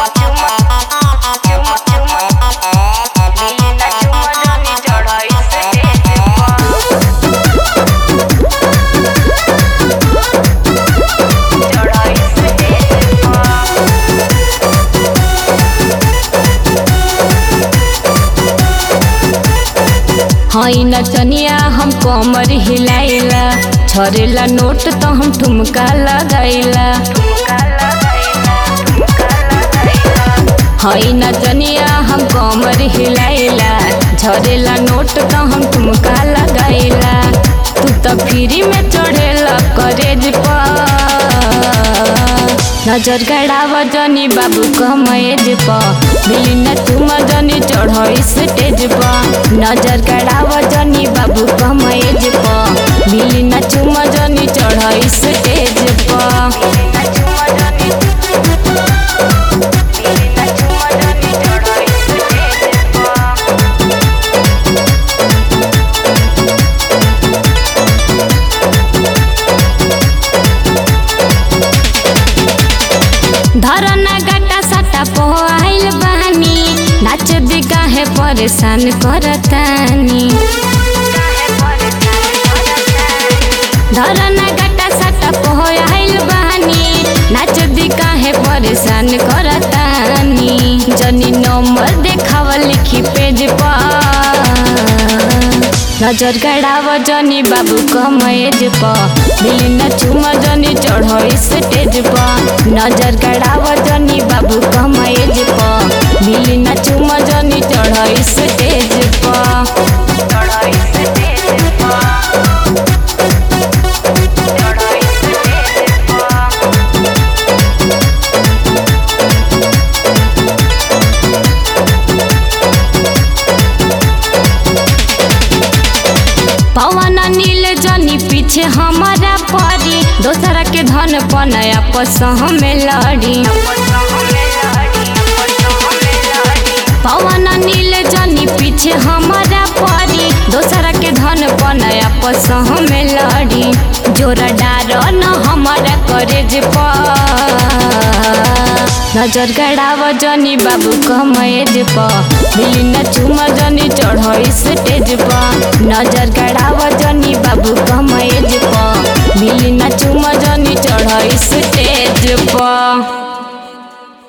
हई नचनिया हम कमर हिलाइला छरेला नोट तो हम ठुमका लगाइला हई नचनिया हम कमर हिलाइला झरेला नोट तो हम ठुमका लगाइला तू तो फ्री में चढ़ेला करेज पर नजर गड़ाव जनी बाबू कमएज प मिली न तुम जनी चढ़ स्टेज प नजर गड़ाव जनी बाबू कमएज प मिली न तुम जनी चढ़ स्टेज प धरना गटा सटा पोआइल बानी नाच दिगा है परेशान करतानी धरना गटा सटा पोआइल बानी नाच दिगा है परेशान करतानी जनी नंबर देखाव लिखी पेज पर नजर गड़ाव जनी बाबू कमएज प मिली न चुम जनी चढ़ स्टेज प नजर गड़ाव जनी बाबू कमएज प मिली न चुम जनी चढ़ स्टेज प पवन नील जनी पीछे हमारा परी दोसरा के धन पनया पस हमें लड़ी पवन नील जनी पीछे हमारा परी दोसरा के धन पनया पस हमें लड़ी जोरा डार न हमारा करेज पर नजर गड़ाव जनी बाबू कमएज प मिली न चुम जनी चढ़ स्टेज प नजर गड़ाव जनी बाबू कमएज प मिली न चुम जनी चढ़ स्टेज प